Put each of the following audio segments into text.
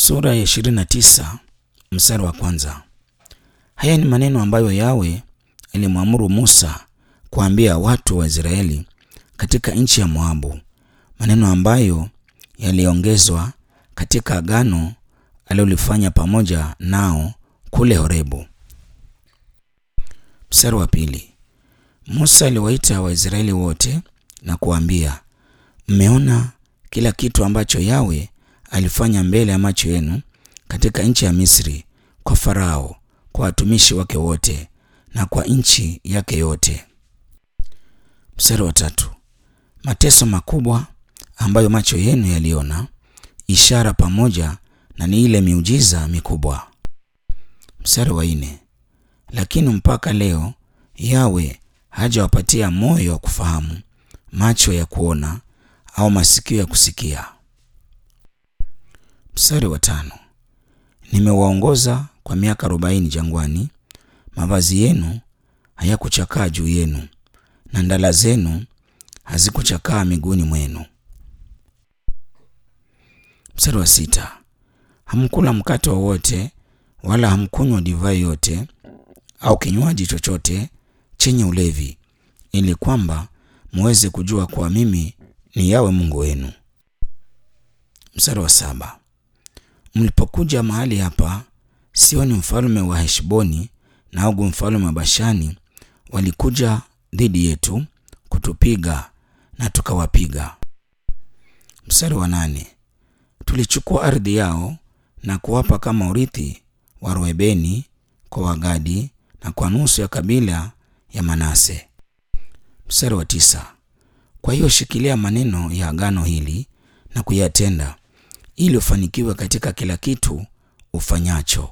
Sura ya 29 mstari wa kwanza. Haya ni maneno ambayo Yawe alimwamuru Musa kuambia watu wa Israeli katika nchi ya Moabu, maneno ambayo yaliongezwa katika agano alilolifanya pamoja nao kule Horebu. Mstari wa pili. Musa aliwaita Waisraeli wote na kuambia, mmeona kila kitu ambacho Yawe alifanya mbele ya macho yenu katika nchi ya Misri, kwa Farao, kwa watumishi wake wote na kwa nchi yake yote. Mstari wa tatu. Mateso makubwa ambayo macho yenu yaliona, ishara pamoja na ni ile miujiza mikubwa. Mstari wa nne. Lakini mpaka leo Yawe hajawapatia moyo wa kufahamu, macho ya kuona au masikio ya kusikia. Mstari wa tano. Nimewaongoza kwa miaka arobaini jangwani, mavazi yenu hayakuchakaa juu yenu na ndala zenu hazikuchakaa miguuni mwenu. Mstari wa sita. Hamkula mkate wowote wala hamkunywa divai yote au kinywaji chochote chenye ulevi, ili kwamba muweze kujua kuwa mimi ni Yawe Mungu wenu. Mstari wa saba. Mlipokuja mahali hapa, Sioni mfalme wa Heshboni na Ogu mfalme wa Bashani walikuja dhidi yetu kutupiga na tukawapiga. Mstari wa nane. Tulichukua ardhi yao na kuwapa kama urithi wa Reuben kwa Wagadi na kwa nusu ya kabila ya Manase. Mstari wa tisa. Kwa hiyo shikilia maneno ya agano hili na kuyatenda ili ufanikiwe katika kila kitu ufanyacho.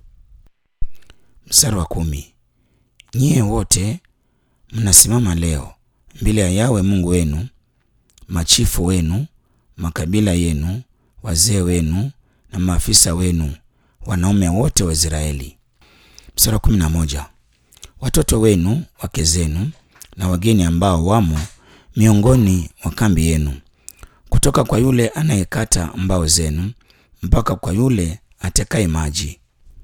Mstari wa kumi. Nyie wote mnasimama leo mbele ya Yawe Mungu wenu, machifu wenu, makabila yenu, wazee wenu na maafisa wenu, wanaume wote wa Israeli. Mstari wa kumi na moja. Watoto wenu, wake zenu na wageni ambao wamo miongoni mwa kambi yenu, kutoka kwa yule anayekata mbao zenu mpaka kwa yule atekaye maji.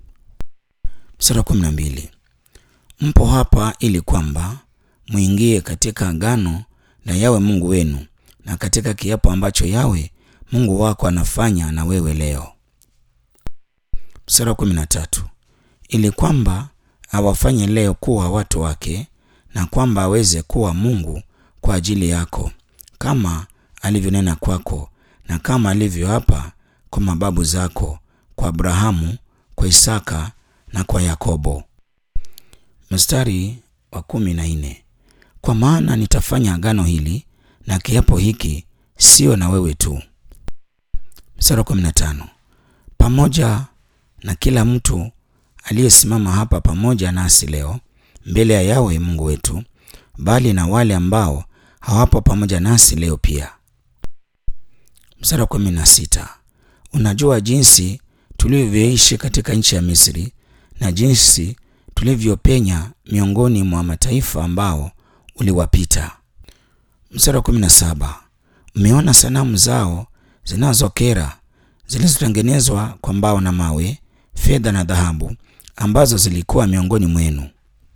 Mstari wa kumi na mbili. Mpo hapa ili kwamba mwingie katika agano la Yawe Mungu wenu na katika kiapo ambacho Yawe Mungu wako anafanya na wewe leo. Mstari wa kumi na tatu. Ili kwamba awafanye leo kuwa watu wake na kwamba aweze kuwa Mungu kwa ajili yako kama alivyonena kwako na kama alivyoapa kwa mababu zako, kwa Abrahamu, kwa Isaka na kwa Yakobo. Mstari wa kumi na nne. Kwa maana nitafanya agano hili na kiapo hiki sio na wewe tu. Mstari wa kumi na tano. Pamoja na kila mtu aliyesimama hapa pamoja nasi leo mbele ya Yawe Mungu wetu, bali na wale ambao hawapo pamoja nasi leo pia. Mstari wa kumi na sita. Unajua jinsi tulivyoishi katika nchi ya Misri na jinsi tulivyopenya miongoni mwa mataifa ambao uliwapita. Mstari wa kumi na saba. Mmeona sanamu zao zinazokera zilizotengenezwa kwa mbao na mawe, fedha na dhahabu, ambazo zilikuwa miongoni mwenu.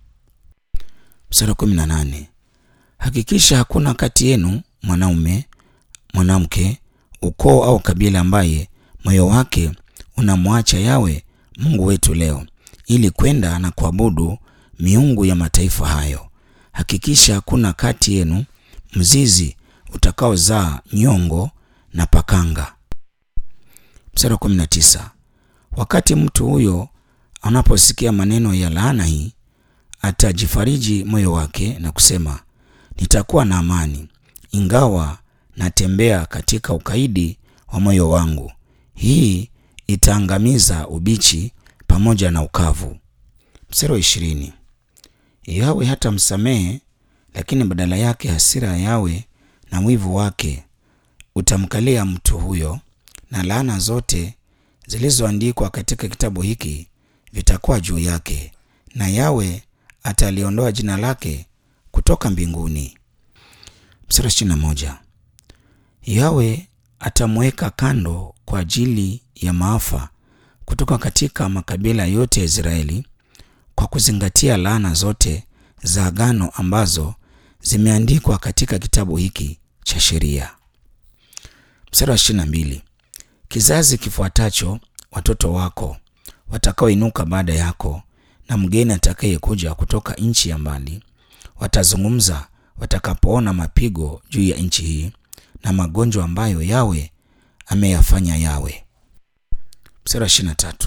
Mstari wa kumi na nane. Hakikisha hakuna kati yenu mwanaume, mwanamke, ukoo au kabila ambaye moyo wake unamwacha Yawe Mungu wetu leo ili kwenda na kuabudu miungu ya mataifa hayo. Hakikisha hakuna kati yenu mzizi utakaozaa nyongo na pakanga. Mstari wa 19. Wakati mtu huyo anaposikia maneno ya laana hii, atajifariji moyo wake na kusema, nitakuwa na amani, ingawa natembea katika ukaidi wa moyo wangu. Hii itaangamiza ubichi pamoja na ukavu. Mstari wa ishirini. Yawe hata msamehe, lakini badala yake hasira ya Yawe na wivu wake utamkalia mtu huyo, na laana zote zilizoandikwa katika kitabu hiki vitakuwa juu yake, na Yawe ataliondoa jina lake kutoka mbinguni. Mstari wa ishirini na moja. Yawe atamweka kando kwa ajili ya maafa kutoka katika makabila yote ya Israeli kwa kuzingatia laana zote za agano ambazo zimeandikwa katika kitabu hiki cha sheria. Mstari wa ishirini na mbili. Kizazi kifuatacho watoto wako watakaoinuka baada yako na mgeni atakayekuja kutoka nchi ya mbali watazungumza watakapoona mapigo juu ya nchi hii na magonjwa ambayo Yawe ameyafanya yawe. Mstari wa ishirini na tatu.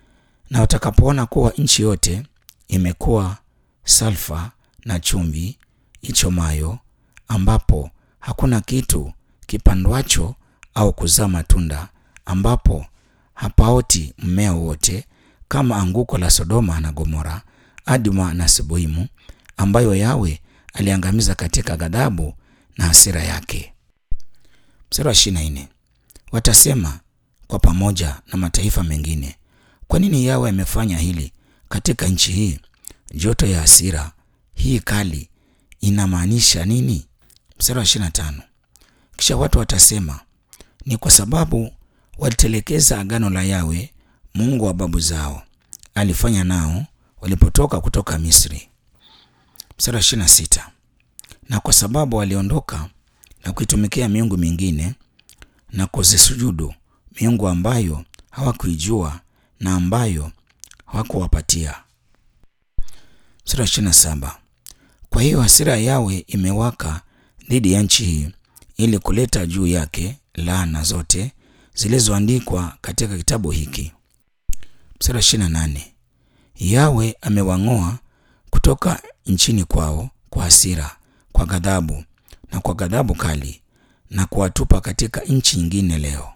Na watakapoona kuwa nchi yote imekuwa salfa na chumvi ichomayo, ambapo hakuna kitu kipandwacho au kuzaa matunda, ambapo hapaoti mmea wote, kama anguko la Sodoma na Gomora, Adma na Seboimu, ambayo Yawe aliangamiza katika ghadhabu na hasira yake. Mstari wa ishirini na nne. Watasema kwa pamoja na mataifa mengine, kwa nini Yawe amefanya hili katika nchi hii? Joto ya hasira hii kali inamaanisha nini? Mstari wa ishirini na tano. Kisha watu watasema ni kwa sababu walitelekeza agano la Yawe Mungu wa babu zao alifanya nao walipotoka kutoka Misri. Mstari wa ishirini na sita. Na kwa sababu waliondoka na kuitumikia miungu mingine na kuzisujudu miungu ambayo hawakuijua na ambayo hawakuwapatia. Mstari wa ishirini na saba. Kwa hiyo hasira ya Yawe imewaka dhidi ya nchi hii ili kuleta juu yake laana zote zilizoandikwa katika kitabu hiki. Mstari wa ishirini na nane. Yawe amewang'oa kutoka nchini kwao kwa hasira, kwa ghadhabu na kwa ghadhabu kali na kuwatupa katika nchi nyingine leo.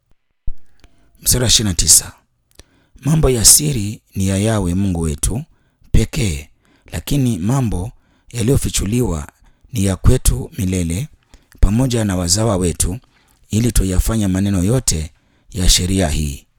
Mstari wa ishirini na tisa. Mambo ya siri ni ya Yawe Mungu wetu pekee, lakini mambo yaliyofichuliwa ni ya kwetu milele, pamoja na wazawa wetu, ili tuyafanya maneno yote ya sheria hii.